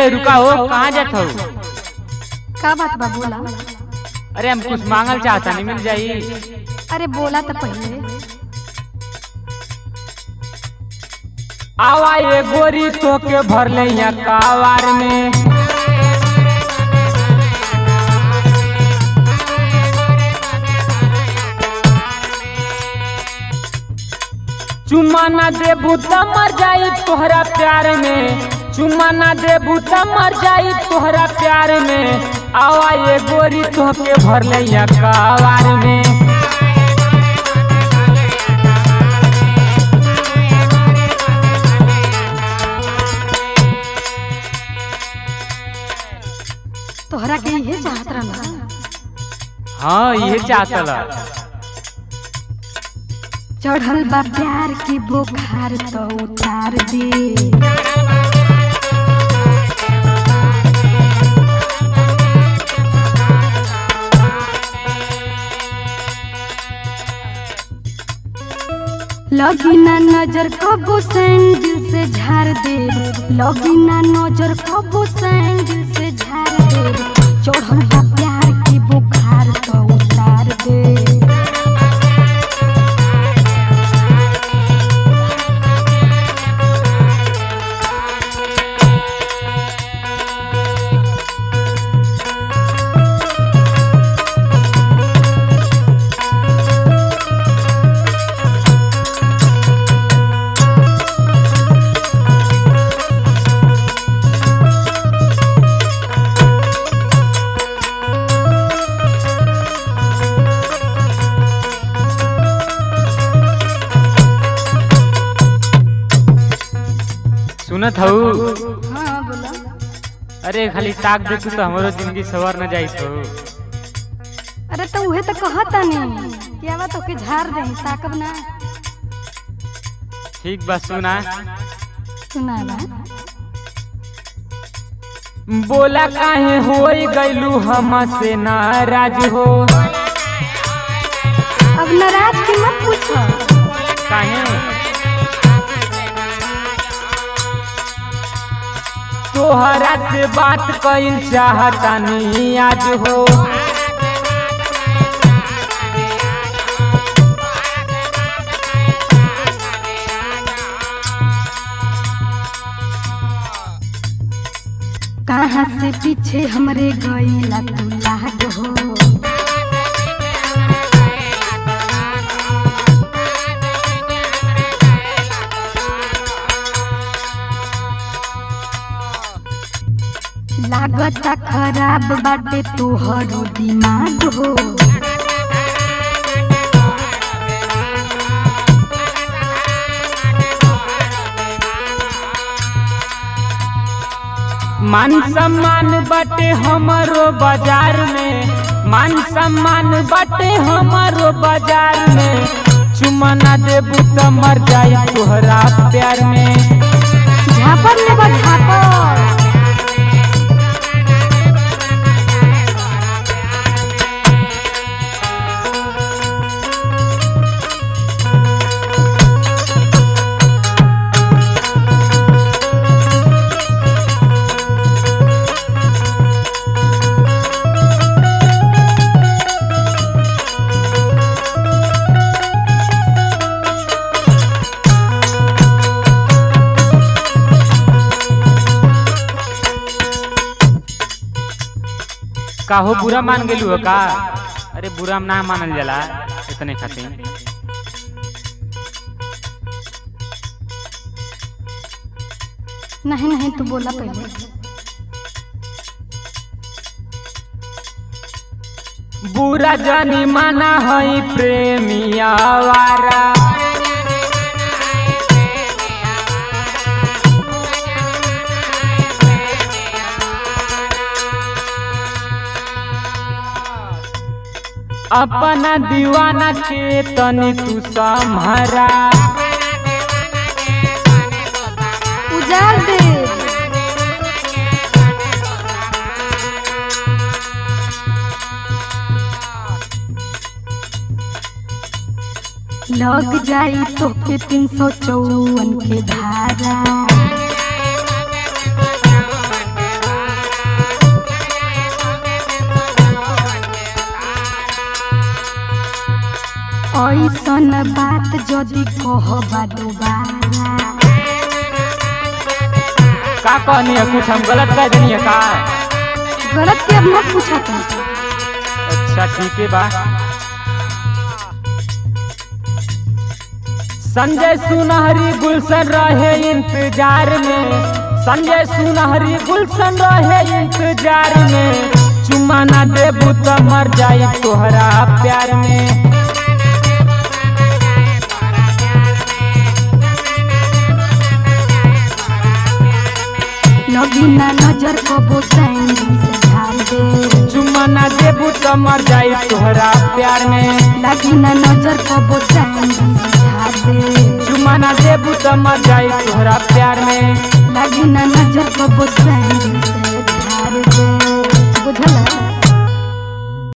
रुका हो कहाँ जात हो का बात बा बोला अरे हम कुछ मांगल चाहता नहीं मिल जाई अरे बोला तो पहले आवा ये गोरी तो के भर ले यहाँ कावार में चुम्मा ना देबू त मर जाई तोहरा प्यार में चुम्मा ना देबू त मर जाई तोहरा प्यार में आवा ये गोरी तो के भर ले यहाँ कावार में तोहरा के इहे चाहत रहला हाँ ये चाहतला चढ़ल बा प्यार की बुखार तो उतार दे लगी ना नजर कबो सैंडल से झाड़ दे लगी ना नजर कबो सैंडल से झाड़ दे चढ़ल बा प्यार की बुखार तो उतार दे सुनत हूँ हाँ बोला अरे खाली ताक दे तू तो हमारो जिंदगी सवर न जाई तो अरे तो उहे तो कहता नहीं कि आवा तो के झाड़ दे ताकब ना ठीक बा सुना सुना बा बोला काहे होई गइलू हमसे नाराज हो अब नाराज की मत पूछो काहे तोहरा से बात कइल चाहता नहीं आज हो कहाँ से पीछे हमरे गईला तू लाग हो लागता खराब बाटे तोहरो दिमाग हो मान सम्मान बाटे हमारो बाजार में मान सम्मान बाटे हमारो बाजार में चुमा ना देबू त मर जाई तोहरा प्यार में झापर ले बा झापर काहो बुरा मान गेलू हो का अरे बुरा ना मानल जाला इतने खातिर नहीं नहीं तू बोला पहले बुरा जानी माना हई प्रेमिया वारा अपना दीवाना के तनी तू सम्हारा उजाड़ दे लग जाई तो के तीन सौ चौवन के धारा ऐसन बात जदि कहबा दोबारा का कहनी है कुछ हम गलत कह देनी है का गलत के अब मत पूछा तुम अच्छा ठीक है बा संजय सुनहरी गुलशन रहे इंतजार में संजय सुनहरी गुलशन रहे इंतजार में चुम्मा ना देबू तो मर जाई तोहरा प्यार में लगी ना नजर कबो सैंडल से झाड़ दे चुम्मा ना देबू तो मर जाई तोहरा प्यार में लगी ना नजर कबो सैंडल से झाड़ दे चुम्मा ना देबू तो मर जाई तोहरा प्यार में लगी ना नजर कबो सैंडल से